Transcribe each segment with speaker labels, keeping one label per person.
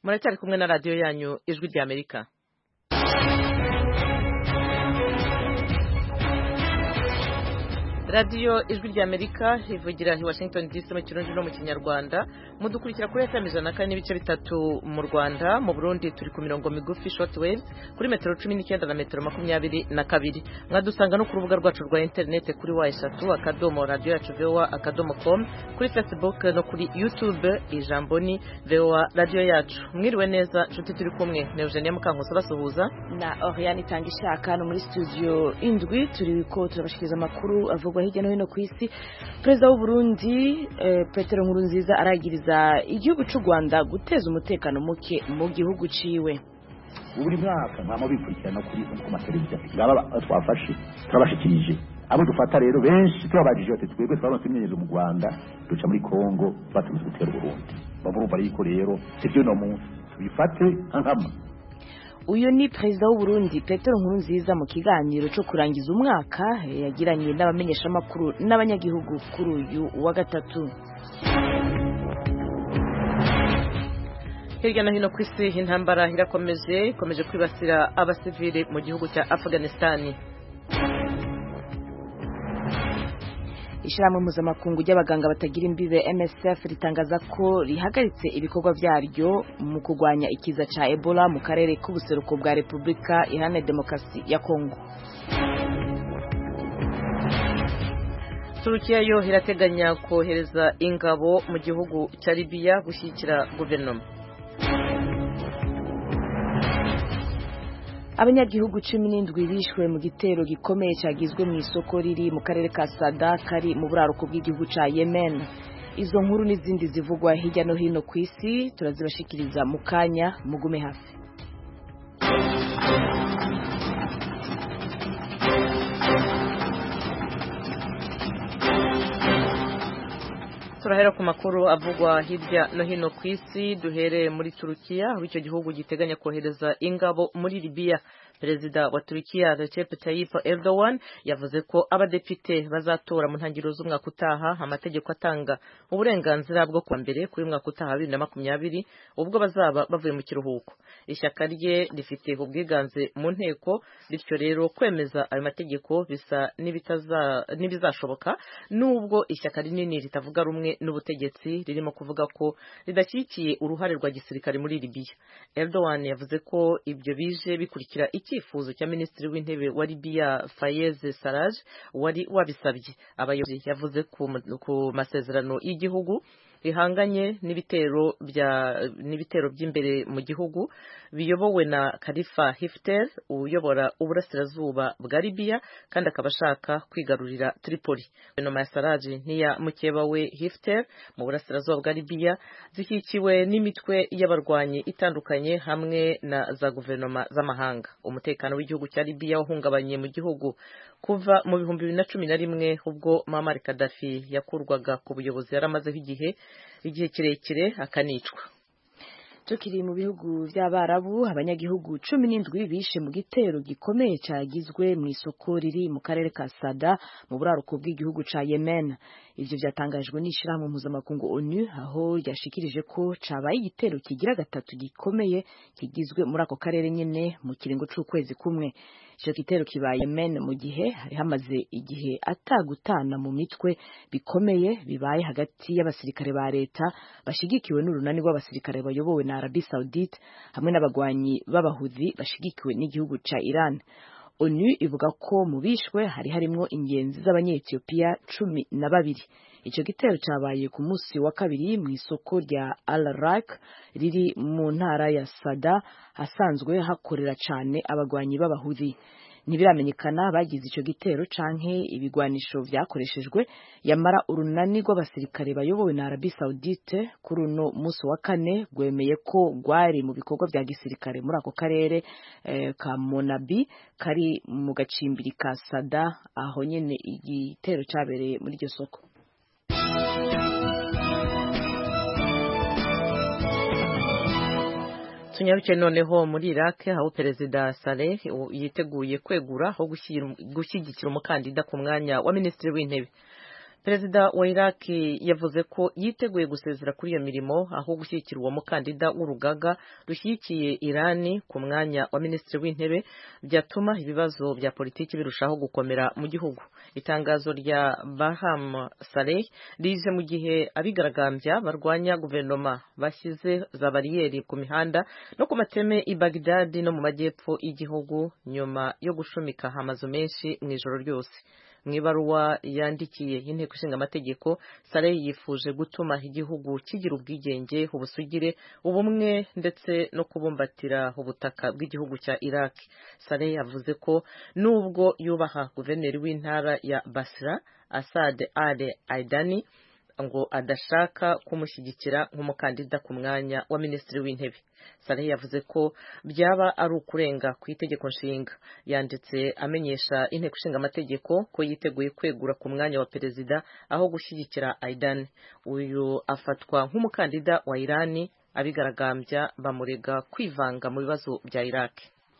Speaker 1: muracyari kumwe na radiyo yanyu ijwi rya amerika radiyo ijwi rya amerika ivugira i washington dc mu kirundi no mu kinyarwanda mudukurikira kuri fm ijana na kane n'ibice bitatu mu rwanda mu burundi turi ku mirongo migufi short wave kuri metero cumi n'icyenda na metero makumyabiri na kabiri mwadusanga no ku rubuga rwacu rwa interineti kuri wa eshatu akadomo radiyo yacu voa akadomo com kuri facebook no kuri youtube ijambo ni voa radiyo yacu mwiriwe neza nshuti turi kumwe na eugenia mukankusi basuhuza
Speaker 2: na oriane itanga ishaka no muri studio indwi turi ko turabashikiriza amakuru avugwa hirya no hino ku isi perezida w'u Burundi eh, petero nkurunziza aragiriza igihugu cy'u rwanda guteza umutekano muke mu gihugu ciwe
Speaker 3: buri mwaka mwama bikurikirana kuri ku mateleviziyo ngaba twafashe turabashikirije abo dufata rero benshi tubabajije bati twebwe twaronse imyenyerzo mu rwanda duca muri kongo batumije gutera uburundi bamurumva yuko rero sivyo no munsi tubifate nkama
Speaker 2: uyu ni perezida w'u Burundi petero nkurunziza mu kiganiro cyo kurangiza umwaka yagiranye n'abamenyeshamakuru n'abanyagihugu kuri uyu wa gatatu
Speaker 1: hirya no hino ku isi intambara irakomeje ikomeje kwibasira abasivili mu gihugu cya afghanistan
Speaker 2: ishyirahamwe mpuzamakungu ry'abaganga batagira imbibe msf ritangaza ko rihagaritse ibikorwa byaryo mu kurwanya ikiza cya ebola mu karere k'ubuseruko bwa repubulika iharanira demokarasi ya kongo
Speaker 1: turukiya yo irateganya kohereza ingabo mu gihugu cya libiya gushyigikira guverinoma
Speaker 2: abanyagihugu cumi n'indwi bishwe mu gitero gikomeye cyagizwe mu isoko riri mu karere ka sada kari mu buraruko bw'igihugu cya yemen izo nkuru n'izindi zivugwa hirya no hino ku isi turazibashikiriza mu kanya mugume hafi
Speaker 1: turahera ku makuru avugwa hirya no hino ku isi duhereye muri turukiya aho icyo gihugu giteganya kohereza ingabo muri libiya perezida wa turukiya recep tayyip erdogan yavuze ko abadepite bazatora mu ntangiriro z'umwaka utaha amategeko atanga uburenganzira bwo kuwa mbere kuri mwaka utaha bibiri na makumyabiri ubwo bazaba bavuye mu kiruhuko ishyaka rye rifite ubwiganze mu nteko bityo rero kwemeza ayo mategeko bisa n'ibizashoboka nubwo ishyaka rinini ritavuga rumwe n'ubutegetsi ririmo kuvuga ko ridashyigikiye uruhare rwa gisirikare muri libiya erdogan yavuze ko ibyo bije bikurikira icyifuzo cya minisitiri w'intebe wa libiya fayez saraj wari wabisabye abayobozi yavuze ku masezerano y'igihugu rihanganye n'ibitero bya n'ibitero by'imbere mu gihugu biyobowe na Khalifa Haftar uyobora uburasirazuba bwa Libya kandi akaba ashaka kwigarurira Tripoli guverinoma ya Sarraj n'iya mukeba we Haftar mu burasirazuba bwa Libya zishyikiwe n'imitwe y'abarwanyi itandukanye hamwe na za guverinoma z'amahanga umutekano w'igihugu cya Libya wahungabanye mu gihugu kuva mu bihumbi bibiri na cumi na rimwe ubwo Muammar Gaddafi yakurwaga ku buyobozi yari amazeho igihe igihe kirekire akanicwa
Speaker 2: tukiri mu bihugu by'abarabu abanyagihugu cumi n'indwi bishe mu gitero gikomeye cyagizwe mu isoko riri mu karere ka sada mu buraruko bw'igihugu cya yemen ibyo byatangajwe n'ishyirahamwe mpuzamakungu onu aho ryashikirije ko cabaye igitero kigira gatatu gikomeye kigizwe muri ako karere nyine mu kiringo c'ukwezi kumwe icyo gitero kibaye yemen mu gihe hari hamaze igihe atagutana mu mitwe bikomeye bibaye hagati y'abasirikare ba leta bashigikiwe n'urunani rw'abasirikare bayobowe na Arabie Saoudite hamwe n'abagwanyi b'abahudhi bashigikiwe n'igihugu ca Iran onu ivuga ko mu bishwe hari harimwo ingenzi z'abanyetiyopiya cumi na babiri icyo gitero cyabaye ku munsi wa kabiri mu isoko rya al rak riri mu ntara ya sada hasanzwe hakorera cyane abagwanyi b'abahudi ntibiramenyekana bagize icyo gitero canke ibigwanisho vyakoreshejwe yamara urunani rw'abasirikare bayobowe na Arabie Saoudite kuri uno munsi wa kane rwemeye ko rwari mu bikorwa vya gisirikare muri ako karere eh, ka Monabi kari mu gacimbiri ka Sada aho nyene igitero cabereye muri iryo soko
Speaker 1: tunyarukiye noneho muri Iraq aho perezida Saleh yiteguye kwegura aho gushyigikira umukandida ku mwanya wa minisitiri w'intebe perezida wa iraq yavuze ko yiteguye gusezera kuri iyo mirimo aho gushyigikira uwo mukandida w'urugaga rushyigikiye irani ku mwanya wa minisitiri w'intebe byatuma ibibazo bya politiki birushaho gukomera mu gihugu itangazo rya baham saleh rije mu gihe abigaragambya barwanya guverinoma bashyize za bariyeri ku mihanda no ku mateme i bagdadi no mu majyepfo y'igihugu nyuma yo gushumika amazu menshi mu ijoro ryose mu ibaruwa yandikiye inteko ishinga amategeko Saleh yifuje gutuma igihugu kigira ubwigenge ubusugire ubumwe ndetse no kubumbatira ubutaka bw'igihugu cya Iraq Saleh yavuze ko nubwo yubaha guverineri w'intara ya Basra Asad Ali Aidani ngo adashaka kumushyigikira nk'umukandida ku mwanya wa minisitiri w'intebe Saleh yavuze ko byaba ari ukurenga ku itegeko nshinga yanditse amenyesha inteko ishinga amategeko ko yiteguye kwegura ku mwanya wa perezida aho gushyigikira Aidan uyu afatwa nk'umukandida wa Irani abigaragambya bamurega kwivanga mu bibazo bya Iraq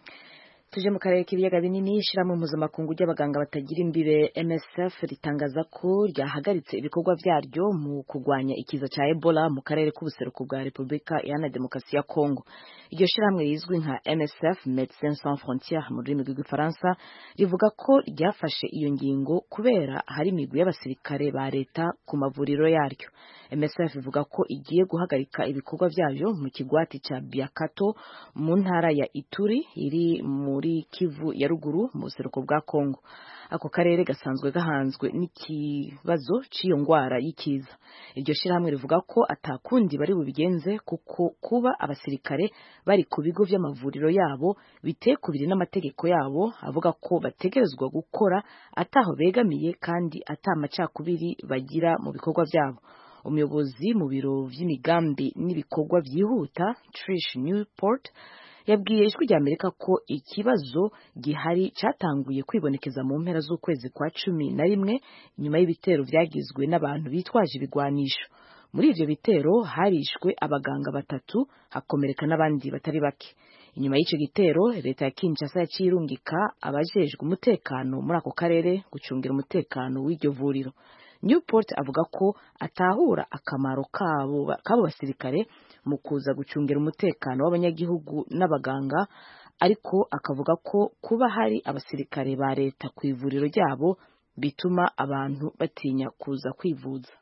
Speaker 2: tuje mu karere k'ibiyaga binini ishyirahamwe mpuzamakungu ry'abaganga batagira imbibe MSF ritangaza ko ryahagaritse ibikorwa byaryo mu kurwanya ikiza cya Ebola mu karere k'ubuseruko bwa Repubulika Iharanira Demokarasi ya Kongo iryo shyirahamwe rizwi nka MSF Médecins Sans Frontières mu rurimi rw'igifaransa rivuga ko ryafashe iyo ngingo kubera hari imigwi y'abasirikare ba leta ku mavuriro yaryo MSF ivuga ko igiye guhagarika ibikorwa byayo mu kigwati cya Biakato mu ntara ya Ituri iri muri Kivu ya ruguru mu buseruko bwa Kongo ako karere gasanzwe gahanzwe n'ikibazo cy'iyo ndwara y'ikiza iryo shyirahamwe rivuga ko atakundi bari bubigenze kuko kuba abasirikare bari ku bigo by'amavuriro yabo bitekubiri n'amategeko yabo avuga ko bategerezwa gukora ataho begamiye kandi atamacakubiri bagira mu bikorwa byabo umuyobozi mu biro by'imigambi n'ibikorwa byihuta Trish Newport yabwiye ijwi rya Amerika ko ikibazo gihari cyatanguye kwibonekeza mu mpera z'ukwezi kwa cumi na rimwe nyuma y'ibitero byagizwe n'abantu bitwaje ibigwanisho muri ivyo bitero harishwe abaganga batatu hakomereka n'abandi batari bake inyuma y'icyo gitero leta ya Kinshasa yaciye irungika abajejwe umutekano muri ako karere gucungira umutekano w'iryo vuriro Newport avuga ko atahura akamaro kabo kabo basirikare mu kuza gucungira umutekano w'abanyagihugu n'abaganga ariko akavuga ko kuba hari abasirikare ba leta ku ivuriro ryabo bituma abantu batinya kuza kwivuza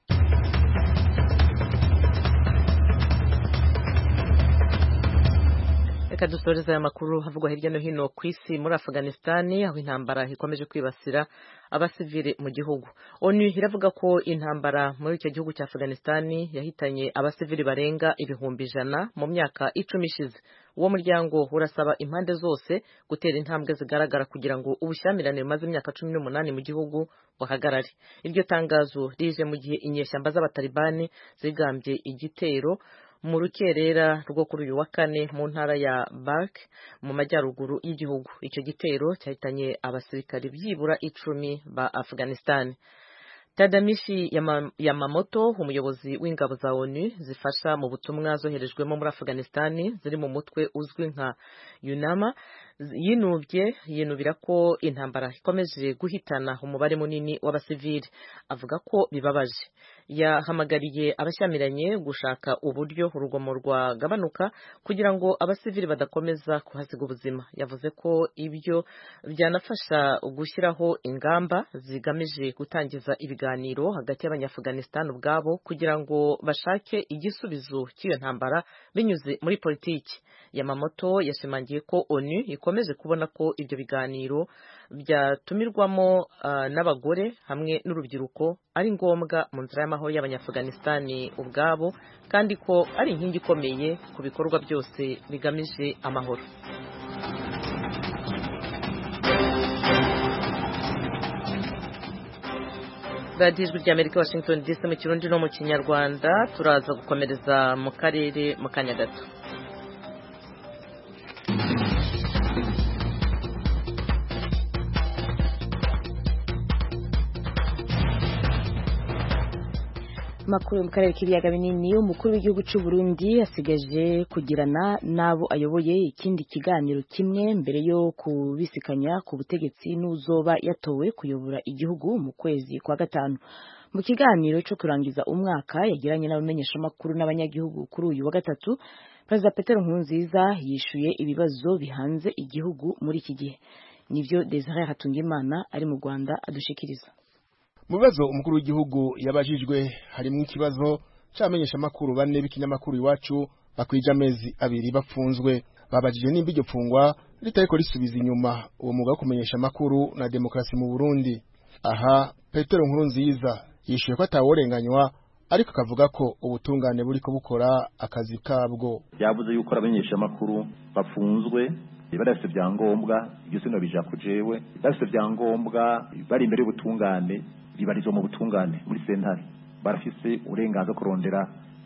Speaker 1: reka dusoreze aya makuru havugwa hirya no hino ku isi muri afuganisitani aho intambara ikomeje kwibasira abasivili mu gihugu onu iravuga ko intambara muri icyo gihugu cya afuganisitani yahitanye abasivili barenga ibihumbi ijana mu myaka icumi ishize uwo muryango urasaba impande zose gutera intambwe zigaragara kugira ngo ubushyamirane bumaze imyaka cumi n'umunani mu gihugu buhagarare iryo tangazo rije mu gihe inyeshyamba z'abatalibani zigambye igitero mu rukerera rwo kuri uyu wa kane mu ntara ya Balk mu majyaruguru y'igihugu icyo gitero cyahitanye abasirikari byibura icumi ba Afghanistan Tadamishi Yamamoto umuyobozi w'ingabo za ONU zifasha mu butumwa zoherejwemo muri Afghanistan ziri mu mutwe uzwi nka UNAMA yinubye yinubira ko intambara ikomeje guhitana umubare munini w'abasivili avuga ko bibabaje yahamagariye abashyamiranye gushaka uburyo urugomo rwagabanuka kugira ngo abasivili badakomeza kuhasiga ubuzima yavuze ko ibyo byanafasha gushyiraho ingamba zigamije gutangiza ibiganiro hagati y'abanyafuganistan ubwabo kugira ngo bashake igisubizo cy'iyo ntambara binyuze muri politiki Yamamoto yashimangiye ko ONU ikomeje kubona ko ibyo biganiro byatumirwamo uh, n'abagore hamwe n'urubyiruko ari ngombwa mu nzira y'amahoro y'abanyafuganisitani ubwabo kandi ko ari inkingi ikomeye ku bikorwa byose bigamije amahoro radiyo ijwi ry'amerika washington dc mu kirundi no mu kinyarwanda turaza gukomereza mu karere mu kanya gato
Speaker 2: makuru yo mu karere k'ibiyaga binini umukuru w'igihugu cy'u Burundi asigaje kugirana n'abo ayoboye ikindi kiganiro kimwe mbere yo kubisikanya ku butegetsi n'uzoba yatowe kuyobora igihugu mu kwezi kwa gatanu mu kiganiro cyo kurangiza umwaka yagiranye n'abamenyeshamakuru n'abanyagihugu kuri uyu wa gatatu perezida Petero Nkurunziza yishuye ibibazo bihanze igihugu muri iki gihe nivyo Desire Hatungimana ari mu Rwanda adushikiriza
Speaker 4: mu bibazo umukuru w'igihugu yabajijwe harimo ikibazo c'abamenyesha amakuru bane b'ikinyamakuru iwacu bakwije amezi abiri bapfunzwe babajije nimba iryo pfungwa ritariko risubiza inyuma uwo mwuga wo kumenyesha amakuru na demokarasi mu Burundi aha Petero Nkurunziza yishuye ko ataworenganywa ariko akavuga ko ubutungane buriko bukora akazi kabwo
Speaker 3: yavuze yuko abamenyesha amakuru bafunzwe badafite ibyangombwa ibyo sino bija ku jewe badafite ibyangombwa bari imbere y'ubutungane bibarizwa mu butungane muri sentare barafise uburenganzira kurondera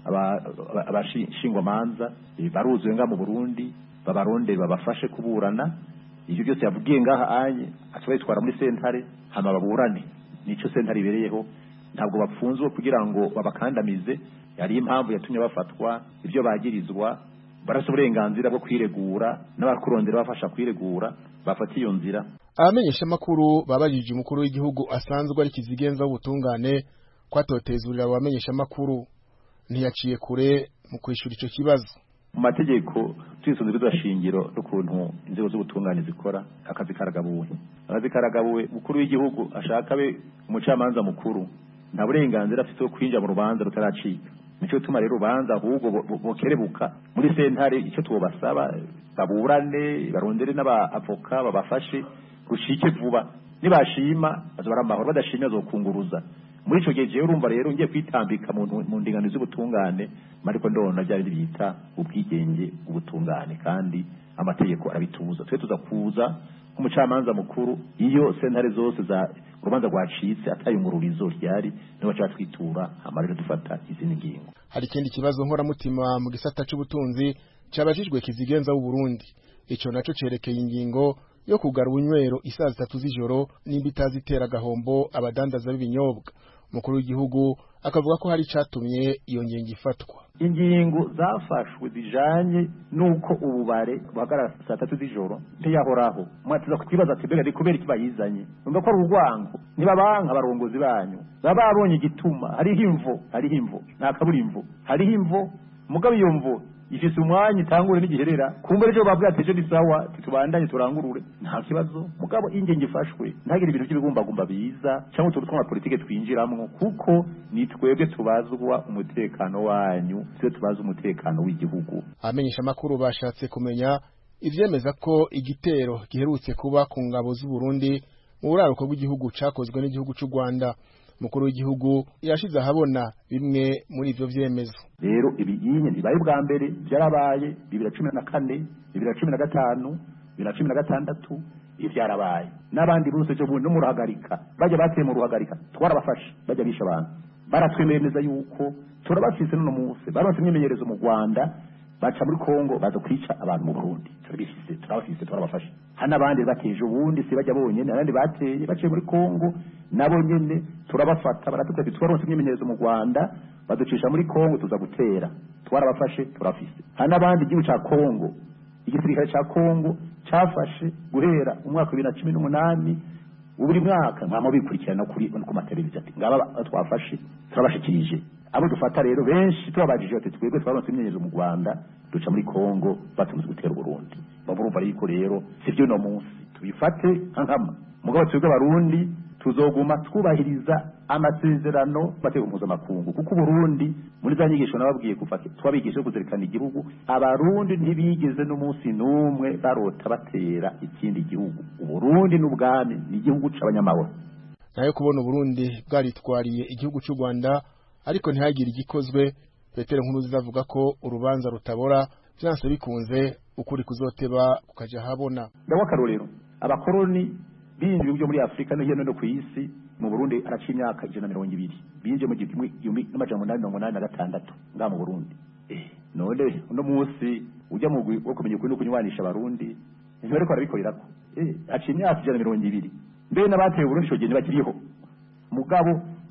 Speaker 3: abashingwamanza baruzuye nga mu Burundi babarondere babafashe kuburana ibyo byose yavugiye ngaha anye atwayitwara muri sentare hama baburane nico sentare ibereyeho ntabwo bapfunzwe kugira ngo babakandamize yari impamvu yatumye bafatwa ibyo bagirizwa barasa uburenganzira bwo kwiregura n'abakurondera bafasha kwiregura bafata iyo nzira
Speaker 4: abamenyesha amakuru babajije umukuru w'igihugu asanzwe ari kizigenza w'ubutungane kwatotezurira abamenyesha amakuru ntiyaciye kure mu kwishura ico kibazo
Speaker 3: mu mategeko twisunze bizashingiro n'ukuntu inzego z'ubutungane zikora akazi karagabuwe akazi karagabuwe umukuru w'igihugu ashaka be umucamanza mukuru nta burenganzira afite bwo kwinjira mu rubanza rutaracika nico gituma rero urubanza ahubwo bokerebuka muri sentare icyo tubasaba baburane barondere n'abavoka babafashe rushike vuba nibashima bazobara amahoro badashimye azokunguruza muri ico gihe jewe urumva rero ngiye kwitambika mu ndingano z'ubutungane mariko ndona byari bita ubwigenge ubutungane kandi amategeko arabituza twe tuza kuza nk'umucamanza mukuru iyo sentare zose za urubanza rwacitse atayungururizo ryari niho baca twitura hama rero dufata izindi ngingo
Speaker 4: hari ikindi kibazo nkoramutima mu gisata c'ubutunzi cabajijwe kizigenza w'u Burundi ico naco cerekeye ingingo yo kugara ubunywero isaa zitatu z'ijoro nimba itazitera agahombo abadandaza b'ibinyobwa umukuru w'igihugu akavuga ko hari icatumye iyo ngingo ifatwa
Speaker 3: ingingo zafashwe zijanye n'uko ububare buhagarara saa tatu z'ijoro ntiyahoraho mwatiza kwibaza ati mbega ni kubera iki bayizanye numva ko ari urwango ntibabanka abarongozi banyu baba babonye igituma hariho imvo hariho imvo nta kabura imvo hariho imvo mugabo iyo mvo ifise umwanya itangure n'igiherera kumbe rero babwiye ati ejo ni sawa titubandanye turangurure nta kibazo mugabo ingengi ifashwe ntagire ibintu by'ibigumbagumba biza cyangwa utuntu tw'amapolitike twinjiramwo kuko ni twebwe tubazwa umutekano wanyu twe tubaza umutekano w'igihugu
Speaker 4: abamenyesha amakuru bashatse kumenya ivyemeza ko igitero giherutse kuba ku ngabo z'u Burundi mu buraruko bw'igihugu cakozwe n'igihugu c'u Rwanda mukuru w'igihugu yashize ahabona bimwe muri ivyo vyemezo
Speaker 3: rero ibiyinye bibaye bwa mbere byarabaye bibiri na cumi na kane bibiri na cumi na gatanu bibiri na cumi na gatandatu iyo byarabaye n'abandi bose ejo bundi no mu ruhagarika bajya bateye mu ruhagarika twarabafashe bajya bisha abantu baratwemereza yuko turabafise n'uno munsi baronse imyimenyerezo mu rwanda baca muri kongo baza kwica abantu mu burundi turabifise turabafise turabafashe hari n'abandi bateje ubundi si bajya bonyene abandi bateye baciye muri kongo nabo nyene turabafata baratubwira ati twaronse imyimenyerezo mu rwanda baducisha muri kongo tuza gutera twarabafashe turafise hari n'abandi igihugu ca kongo igisirikare ca kongo cafashe guhera umwaka wa bibiri na cumi n'umunani buri mwaka mwama bikurikirana kuri ku mateleviziyo ati ngaba twafashe turabashikirije abo dufata rero benshi tubabajije ati twebwe twaronse imyenyerzo mu Rwanda duca muri Kongo batumze gutera Burundi bavurumva yuko rero sivyo no munsi tubifate nkama mugabo twebwe abarundi tuzoguma twubahiriza amasezerano mateko mpuzamakungu kuko Burundi muri za nyigisho nababwiye kuva twabigisha kuzirikana igihugu abarundi ntibigeze n'umunsi n'umwe barota batera ikindi gihugu uburundi n'ubwami ni igihugu c'abanyamahoro
Speaker 4: nayo kubona uburundi bwaritwariye igihugu cy'u Rwanda ariko ntihagire igikozwe Petero Nkuruziza avuga ko urubanza rutabora byanse bikunze ukuri kuzoteba kukaja habona
Speaker 3: ndawa akarorero abakoroni binjiye byo muri Afrika no hino no ku isi mu Burundi araca imyaka ijana mirongo ibiri binjiye mu gihumbi n'amajana umunani mirongo umunani na gatandatu ngaha mu Burundi eh none uno munsi ujya mu wo kumenya ukuri no kunywanisha abarundi ntibariko barabikorerako eh aca imyaka ijana mirongo ibiri mbere n'abateye Burundi ico gihe ntibakiriho mugabo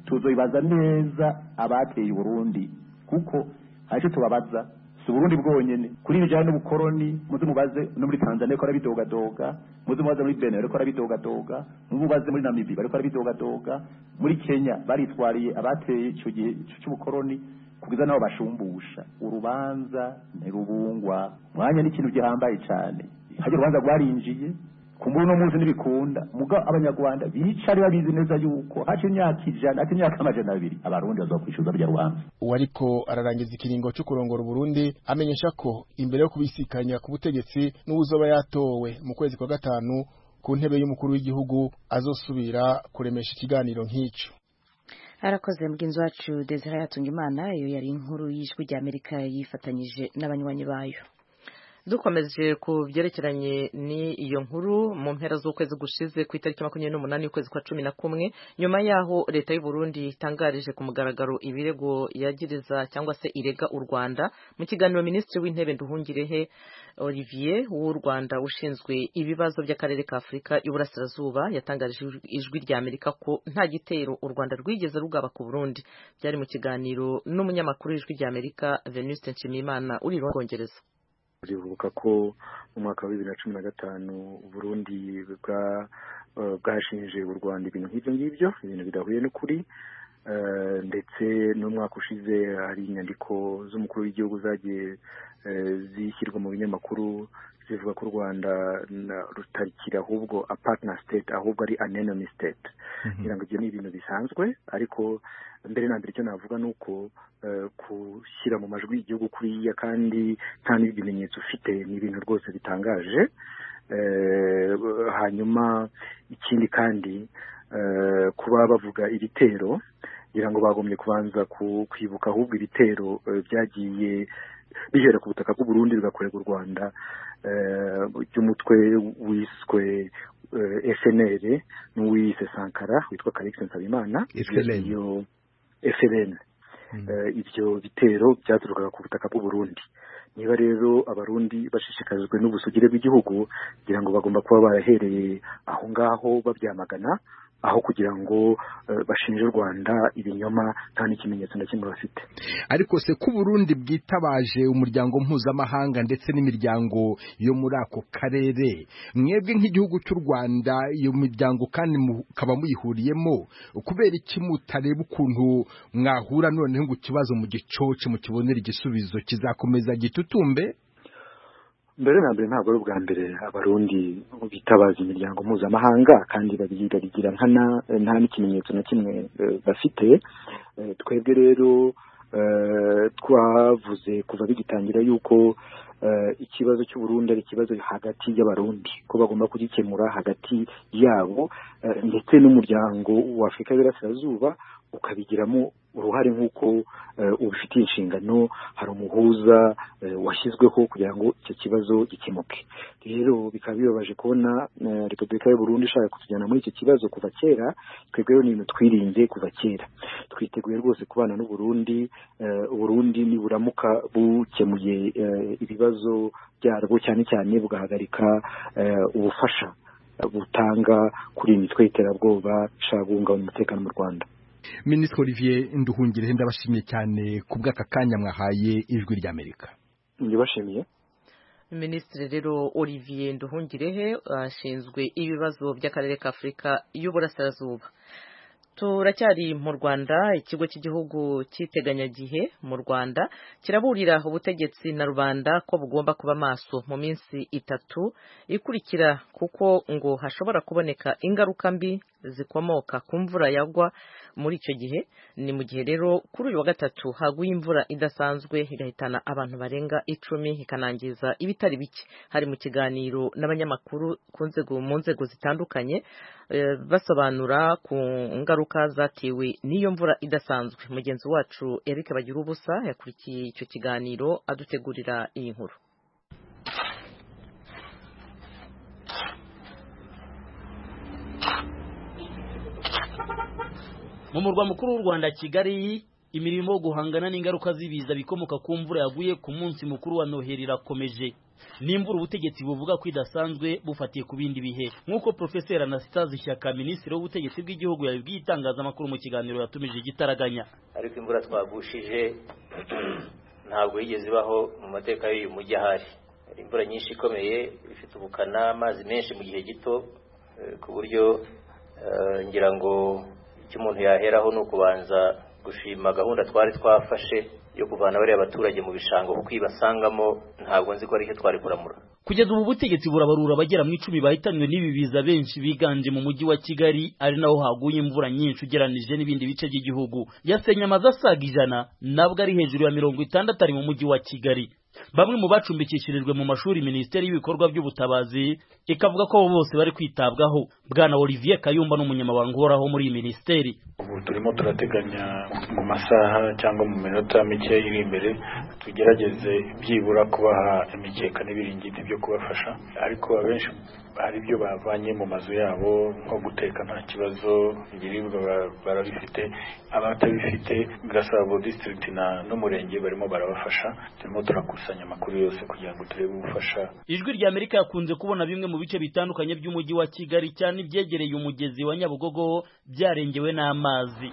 Speaker 3: tuzobibaza neza abateye uburundi kuko hari icyo tubabaza si uburundi bwonyene kuri bijanye n'ubukoroni muze mubaze no muri tanzania bariko barabidogadoga muze mubaze muri benin bariko barabidogadoga muze mubaze muri namibi bariko barabidogadoga muri kenya baritwariye abateye ico gihe c'ubukoroni kugeza nabo bashumbusha urubanza ntirubungwa mwanya n'ikintu gihambaye cane harya urubanza rwarinjiye kumbura uno munsi ntibikunda muga abanyarwanda bicari babizi neza yuko haca imyaka ijana haca imyaka amajana abiri abarundi bazokwishuza rya rubanza
Speaker 4: uwariko ararangiza ikiringo cyo kurongora Burundi amenyesha ko imbere yo kubisikanya ku butegetsi n'uzoba yatowe mu kwezi kwa gatanu ku ntebe y'umukuru w'igihugu azosubira kuremesha ikiganiro nk'ico
Speaker 2: arakoze mugenzi wacu Desire Yatungimana iyo yari inkuru y'ijwi rya Amerika yifatanyije n'abanywanyi bayo
Speaker 1: dukomeje ku byerekeranye n'iyo nkuru mu mpera z'ukwezi gushize ku itariki makumyabiri n'umunani y'ukwezi kwa cumi na kumwe nyuma y'aho leta y'u Burundi itangarije ku mugaragaro ibirego yagiriza cyangwa se irega u Rwanda mu kiganiro minisitiri w'intebe Nduhungirehe Olivier w'u Rwanda ushinzwe ibibazo by'akarere ka Afurika y'Uburasirazuba yatangarije ijwi rya Amerika ko nta gitero u Rwanda rwigeze rugaba ku Burundi byari mu kiganiro n'umunyamakuru w'ijwi rya Amerika Venuste Nshimiyimana uri mu Bwongereza
Speaker 5: rivuga ko mu mwaka wa bibiri na cumi na gatanu Burundi bwa bwashinje u Rwanda ibintu nk'ibyo ngibyo ibintu bidahuye n'ukuri ndetse n'umwaka ushize hari inyandiko z'umukuru w'igihugu zagiye zishyirwa mu binyamakuru zivuga ko u Rwanda rutarikira ahubwo a partner state ahubwo ari an enemy state kugira ngo ibyo ni ibintu bisanzwe ariko mbere na mbere icyo navuga ni uko gushyira mu majwi igihugu kuriya kandi nta n'ibimenyetso ufite ni ibintu rwose bitangaje hanyuma ikindi kandi kuba bavuga ibitero kugira ngo bagombye kubanza kwibuka ahubwo ibitero byagiye bihera ku butaka bw'u Burundi bigakorerwa u Rwanda by'umutwe wiswe FNL n'uwise Sankara witwa Calix Nsabimana iyo FLN ibyo bitero byaturukaga ku butaka bw'u Burundi niba rero abarundi bashishikajwe n'ubusugire bw'igihugu kugira ngo bagomba kuba barahereye aho ngaho babyamagana aho kugira ngo bashinje u Rwanda ibinyoma nta n'ikimenyetso na kimwe bafite
Speaker 6: ariko se ko Burundi bwitabaje umuryango mpuzamahanga ndetse n'imiryango yo muri ako karere mwebwe nk'igihugu cy'u Rwanda iyo miryango kandi mukaba muyihuriyemo kubera iki mutareba ukuntu mwahura noneho ngo ikibazo mu gicoce mukibonera igisubizo kizakomeza gitutumbe
Speaker 5: mbere na mbere ntabwo ari ubwa mbere abarundi bitabaza imiryango mpuzamahanga kandi babigira nkana nta n'ikimenyetso na kimwe bafite twebwe rero twavuze kuva bigitangira yuko ikibazo cy'uburundi ari ikibazo hagati y'abarundi ko bagomba kugikemura hagati yabo ndetse n'umuryango wa afurika y'Iburasirazuba ukabigiramo uruhare nk'uko ubifitiye inshingano hari umuhuza washyizweho kugira ngo icyo kibazo gikemuke rero bikaba bibabaje kubona repubulika y'u Burundi ishaka kutujyana muri icyo kibazo kuva kera twebwe ni ibintu twirinze kuva kera twiteguye rwose kubana n'u Burundi Burundi niburamuka bukemuye ibibazo byarwo cyane cyane bugahagarika ubufasha butanga kuri iyi mitwe y'iterabwoba ishaka guhungabanya umutekano mu Rwanda
Speaker 6: Minisitiri Olivier Nduhungirehe ndabashimiye cyane ku bw'aka kanya mwahaye ijwi ry'Amerika
Speaker 5: ndibashimiye
Speaker 1: Minisitiri rero Olivier Nduhungirehe ashinzwe ibibazo by'akarere ka Afurika y'Uburasirazuba turacyari mu Rwanda ikigo cy'igihugu cy'iteganyagihe mu Rwanda kiraburira ubutegetsi na rubanda ko bugomba kuba maso mu minsi itatu ikurikira kuko ngo hashobora kuboneka ingaruka mbi zikomoka ku mvura yagwa muri icyo gihe ni mu gihe rero kuri uyu wa gatatu haguye imvura idasanzwe igahitana abantu barenga icumi ikanangiza ibitari bike hari mu kiganiro n'abanyamakuru ku nzego mu nzego zitandukanye basobanura ku ngaruka zatewe n'iyo mvura idasanzwe mugenzi wacu Eric bagira ubusa yakurikiye icyo kiganiro adutegurira iyi nkuru
Speaker 7: mu murwa mukuru w'u Rwanda Kigali imirimo yo guhangana n'ingaruka z'ibiza bikomoka ku mvura yaguye ku munsi mukuru wa noheli irakomeje n'imvura ubutegetsi buvuga ko idasanzwe bufatiye ku bindi bihe nk'uko profeseri anastase shyaka minisitiri w'ubutegetsi bw'igihugu yabibwiye itangazamakuru mu kiganiro yatumije igitaraganya
Speaker 8: ariko imvura twagushije ntabwo yigeze ibaho mu mateka y'uyu mujyi ahari imvura nyinshi ikomeye ifite ubukana amazi menshi mu gihe gito ku buryo ngira ngo icyo umuntu yaheraho ni ukubanza gushima gahunda twari twafashe yo kuvana bariya abaturage mu bishanga kuko ibasangamo ntabwo nzi ko ari cyo twari kuramura
Speaker 7: kugeza ubu butegetsi burabarura abagera mu icumi bahitanywe n'ibi biza benshi biganje mu mujyi wa kigali ari naho haguye imvura nyinshi ugeranije n'ibindi bice by'igihugu yasenye amazu asaga ijana nabwo ari hejuru ya mirongo itandatu ari mu mujyi wa kigali bamwe mu bacumbikishirijwe mu mashuri minisiteri y'ibikorwa by'ubutabazi ikavuga ko abo bose bari kwitabwaho bwana olivier kayumba n'umunyamabanga uhoraho muri iyi minisiteri
Speaker 9: ubu turimo turateganya mu masaha cyangwa mu minota mike iri imbere tugerageze byibura kubaha imikeka n'ibiringiti byo kubafasha ariko abenshi hari ibyo bavanye mu mazu yabo nko guteka nta kibazo ibiribwa barabifite abatabifite gasabo district na n'umurenge barimo barabafasha turimo turakusanya amakuru yose kugira ngo turebe ubufasha
Speaker 7: ijwi rya amerika yakunze kubona bimwe mu bice bitandukanye by'umujyi wa kigali cyane ibyegereye umugezi wa nyabugogo byarengewe n'amazi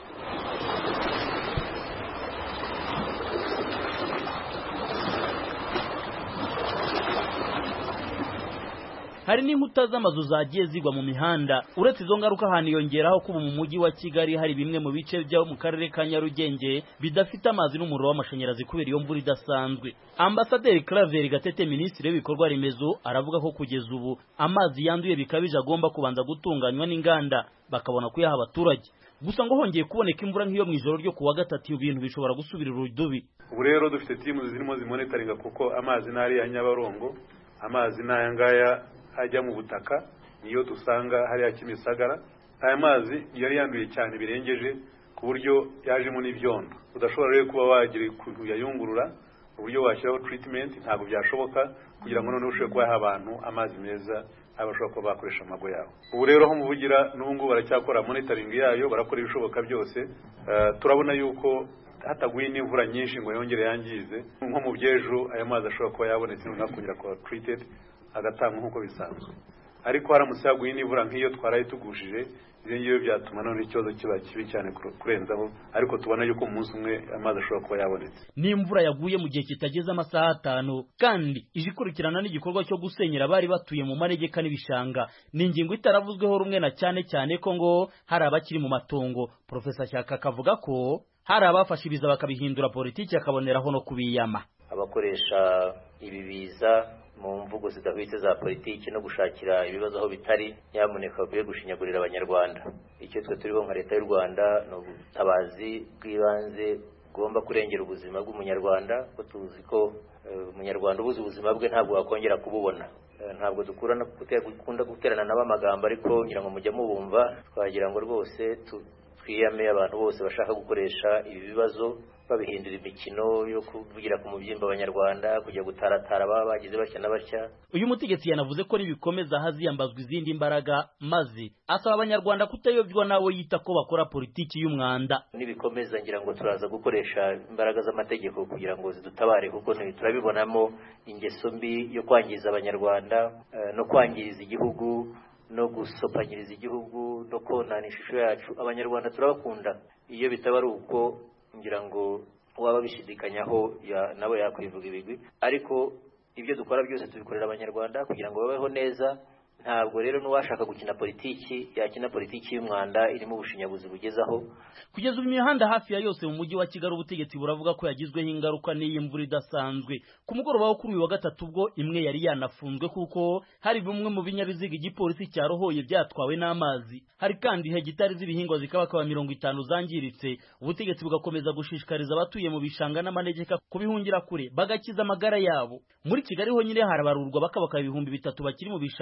Speaker 7: hari n'inkuta z'amazu zagiye zigwa mu mihanda uretse izo ngaruka haniyongeraho kuba mu mujyi wa kigali hari bimwe mu bice byo mu karere ka nyarugenge bidafite amazi n'umuriro w'amashanyarazi kubera iyo mvura idasanzwe ambasaderi claver gatete minisitiri w'ibikorwa remezo aravuga ko kugeza ubu amazi yanduye bikabije agomba kubanza gutunganywa n'inganda bakabona kuyaha abaturage gusa ngo hongeye kuboneka imvura nk'iyo mu ijoro ryo kuwa gatatu ibintu bishobora gusubira urudubi
Speaker 10: ubu rero dufite timu zirimo zimonitaringa kuko amazi n'ari ya nyabarongo amazi n'aya ngaya ajya mu butaka niyo dusanga hariya kimisagara aya mazi yari yanduye cyane birengeje ku buryo yajemo n'ibyondo udashobora rero kuba wagira ukuntu yayungurura uburyo washyiraho treatment ntabwo byashoboka kugira ngo noneho ushobore kubaha abantu amazi meza bashobora kuba bakoresha amago yabo ubu rero aho muvugira n'ubu ngubu baracyakora monitoring yayo barakora ibishoboka byose turabona yuko hataguye n'imvura nyinshi ngo yongere yangize nko mu byejo aya mazi ashobora kuba yabonetse noneho kongera kuba treated agatangwa nk'uko bisanzwe ariko haramutse haguye n'imvura nk'iyo twaraye tugushije ibyo ngibyo byatuma none ikibazo kiba kibi cyane kurenzaho ariko tubona yuko mu munsi umwe amazi ashobora kuba yabonetse
Speaker 7: n'imvura yaguye mu gihe kitageze amasaha atanu kandi ije ikurikirana n'igikorwa cyo gusenyera abari batuye mu manegeka n'ibishanga ni ingingo itaravuzweho rumwe na cyane cyane ko ngo hari abakiri mu matongo profesa shyaka akavuga ko hari abafashe ibiza bakabihindura politiki akaboneraho no kubiyama
Speaker 8: abakoresha ibi biza mu mvugo zidahwitse za politiki no gushakira ibibazo aho bitari nyamuneka bakwiye gushinyagurira abanyarwanda icyo twe turiho nka leta y'u rwanda ni ubutabazi bw'ibanze bugomba kurengera ubuzima bw'umunyarwanda ko tuzi ko umunyarwanda ubuze ubuzima bwe ntabwo wakongera kububona ntabwo dukunda guterana nabo amagambo ariko ngira ngo mujya mubumva twagira ngo rwose twiyame abantu bose bashaka gukoresha ibi bibazo babihindura imikino yo kuvugira ku mubyimba abanyarwanda kujya gutaratara baba bagize batya na batya
Speaker 7: uyu mutegetsi yanavuze ko nibikomeza haziyambazwa izindi mbaraga maze asaba abanyarwanda kutayobywa n'abo yita ko bakora politiki y'umwanda
Speaker 8: nibikomeza ngira ngo turaza gukoresha imbaraga z'amategeko kugira ngo zidutabare kuko turabibonamo ingeso mbi yo kwangiza abanyarwanda no kwangiriza igihugu no gusopanyiriza igihugu no konana ishusho yacu abanyarwanda turabakunda iyo bitaba ari uko ngira ngo waba bishidikanyaho nabo yakwivuga ibigwi ariko ibyo dukora byose tubikorera abanyarwanda kugira ngo babeho neza ntabwo rero n'uwashaka gukina politiki yakina politiki y'umwanda irimo ubushinyaguzi bugezaho
Speaker 7: kugeza ubu imihanda hafi ya yose mu mujyi wa kigali ubutegetsi buravuga ko yagizweho ingaruka n'iyi mvura idasanzwe ku mugoroba wo kuri uyu wa gatatu ubwo imwe yari yanafunzwe kuko hari bimwe mu binyabiziga igipolisi cyarohoye byatwawe n'amazi hari kandi hegitari z'ibihingwa zikabakaba mirongo itanu zangiritse ubutegetsi bugakomeza gushishikariza abatuye mu bishanga n'amanegeka kubihungira kure bagakiza amagara yabo muri kigali honyine harabarurwa bakabaka ibihumbi bitatu bakiri mu bishanga cyangwa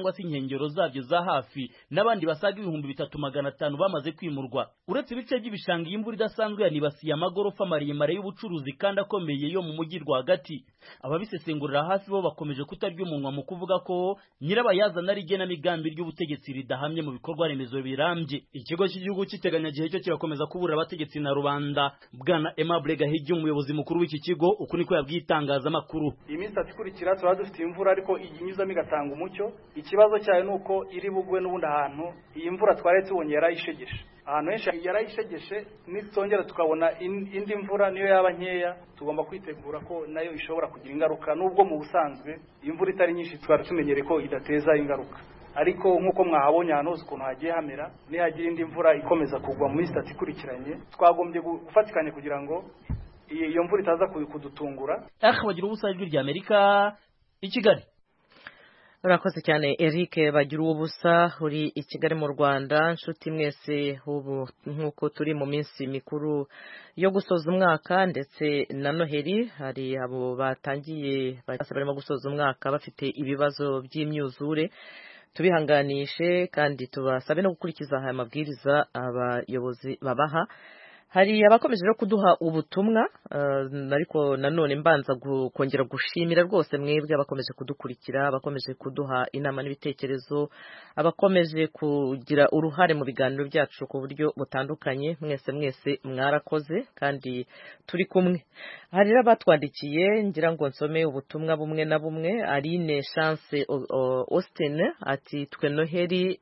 Speaker 7: cyangwa se inkengero zabyo za hafi n'abandi basaga ibihumbi bitatu magana atanu bamaze kwimurwa uretse ibice by'ibishanga iyi imvura idasanzwe yanibasiye amagorofa maremare y'ubucuruzi kandi akomeye yo mu mujyi rwagati ababisesengurira hafi bo bakomeje kutarya umunwa mu kuvuga ko nyirabayazana ari igenamigambi ry'ubutegetsi ridahamye mu bikorwa remezo birambye ikigo cy'igihugu cy'iteganyagihe cyo kirakomeza kuburira abategetsi na rubanda bwana Aimable Gahigi umuyobozi mukuru w'iki kigo uku niko yabwiye itangazamakuru
Speaker 11: iyi minsi itatu ikurikira turaba dufite imvura ariko inyuzamo igatanga umucyo ikibazo cyayo ni uko iri bugwe n'ubundi ahantu iyi mvura twari tubonye yarayishegeshe ahantu henshi yarayishegeshe nitongera tukabona indi mvura niyo yaba nkeya tugomba kwitegura ko nayo ishobora kugira ingaruka nubwo mu busanzwe imvura itari nyinshi twari tumenyereye ko idateza ingaruka ariko nk'uko mwahabonye ahantu hose ukuntu hagiye hamera nihagira indi mvura ikomeza kugwa mu minsi itatu ikurikiranye twagombye gufatikanya kugira ngo iyo mvura itaza kudutungura
Speaker 7: bagira ubusa ijwi rya amerika i kigali
Speaker 1: urakoze cyane eric bagira ubusa uri i kigali mu rwanda nshuti mwese ubu nk'uko turi mu minsi mikuru yo gusoza umwaka ndetse na noheli hari abo batangiye barimo gusoza umwaka bafite ibibazo by'imyuzure tubihanganishe kandi tubasabe no gukurikiza aya mabwiriza abayobozi babaha hari abakomeje no kuduha ubutumwa ariko nanone mbanza kongera gushimira rwose mwebwe abakomeje kudukurikira abakomeje kuduha inama n'ibitekerezo abakomeje kugira uruhare mu biganiro byacu ku buryo butandukanye mwese mwese mwarakoze kandi turi kumwe hari n'abatwandikiye ngira ngo nsome ubutumwa bumwe na bumwe Aline Chance Austin ati twe noheri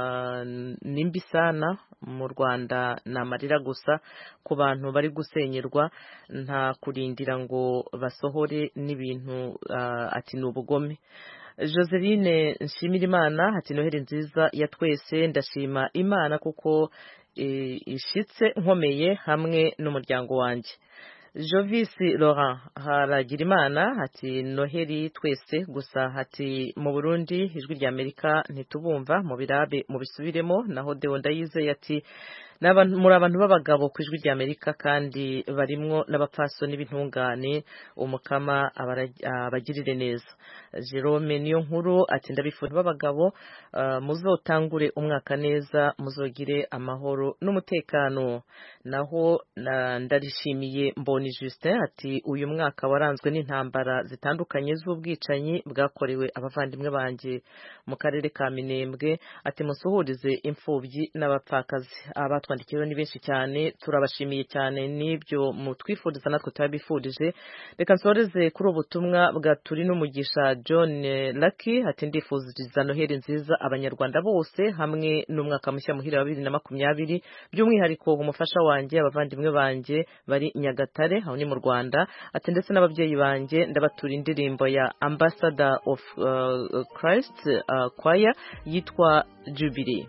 Speaker 1: nimbi sana mu Rwanda ni amarira gusa ku bantu bari gusenyerwa nta kurindira ngo basohore n'ibintu ati ni ubugome joseline nshimira imana ati noheri nziza ya twese ndashima imana kuko ishitse nkomeye hamwe n'umuryango wanjye jovisi Laurent haragira imana ati noheri twese gusa hati mu burundi ijwi rya amerika ntitubumva mu birabe mu bisubiremo naho deo ndayizeye ati muri abantu b'abagabo ku ijwi rya amerika kandi barimwo n'abapfasoni b'intungane umukama abagirire neza jerome niyo nkuru ati ndabifuza b'abagabo muzotangure umwaka neza muzogire amahoro n'umutekano naho ndarishimiye mboni justin ati uyu mwaka waranzwe n'intambara zitandukanye z'ubwicanyi bwakorewe abavandimwe banjye mu karere ka minembwe ati musuhurize imfubyi n'abapfakazi abatwandikiyeho ni benshi cyane turabashimiye cyane n'ibyo mutwifuriza natwe turabifurije reka nsoreze kuri ubu butumwa bwa turi n'umugisha john Lucky ati ndifuziriza noheri nziza abanyarwanda bose hamwe n'umwaka mushya muhira wa bibiri na makumyabiri by'umwihariko umufasha wanjye abavandimwe banjye bari nyagatare aho ni mu rwanda ati ndetse n'ababyeyi banjye ndabatura indirimbo ya ambassador of uh, christ uh, choir yitwa jubilee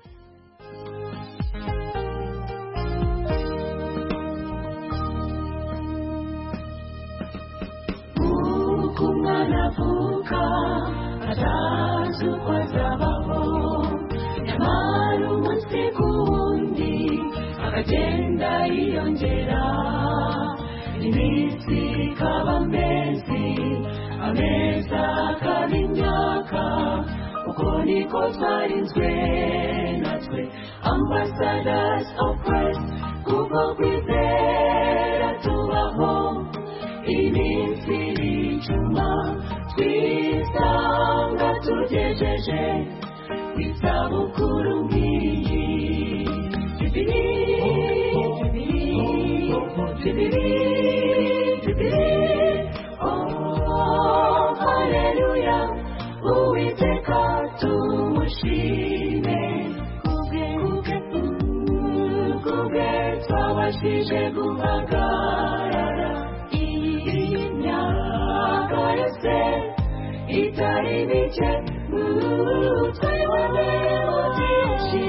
Speaker 12: umwana avuka atazi uko azabaho nyamara umunsi ku wundi akagenda yiyongera iminsi ikaba amezi amezi akaba imyaka uko niko twarinzwe natwe ambassadors of Christ kuko kwizera tubaho iminsi n'icuma twisanga tugejeje ku isabukuru nk'iyi jubili jubili jubili oh haleluya uwiteka tumushime kubwe kubwe twabashije guhagarara imyaka yose itari mike twiboneyemo byinshi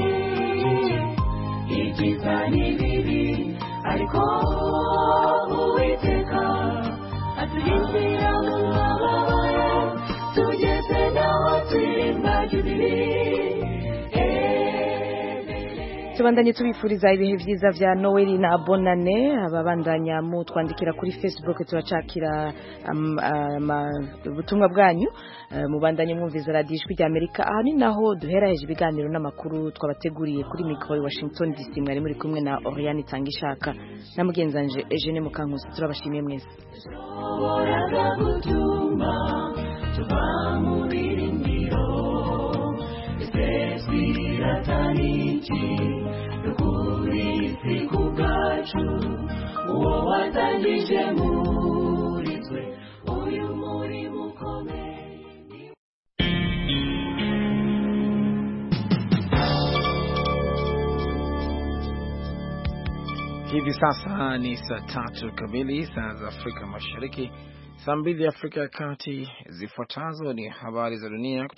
Speaker 12: ibyiza n'ibibi ariko uwiteka atuyinjira mu mababara tugeze naho turirimba jubili
Speaker 2: tubandanye tubifuriza ibihe byiza vya Noel na Bonane ababandanya mu twandikira kuri Facebook turacakira um, um, ubutumwa bwanyu uh, mubandanye mwumviza radio ijwi rya Amerika aha ni naho duheraheje ibiganiro n'amakuru twabateguriye kuri mikoro i Washington DC mwari muri kumwe na Oriane Tangishaka na mugenzanje Eugene Mukankusi turabashimiye mwese
Speaker 12: Uhoraga gutuma tuva mu birindiro ese twirataniki dukuri si ku bwacu uwo watangije muri twe uyu murimo ukomeye
Speaker 13: Hivi sasa ni saa tatu kamili saa za Afrika Mashariki, saa mbili Afrika ya Kati. Zifuatazo ni habari za dunia kutoka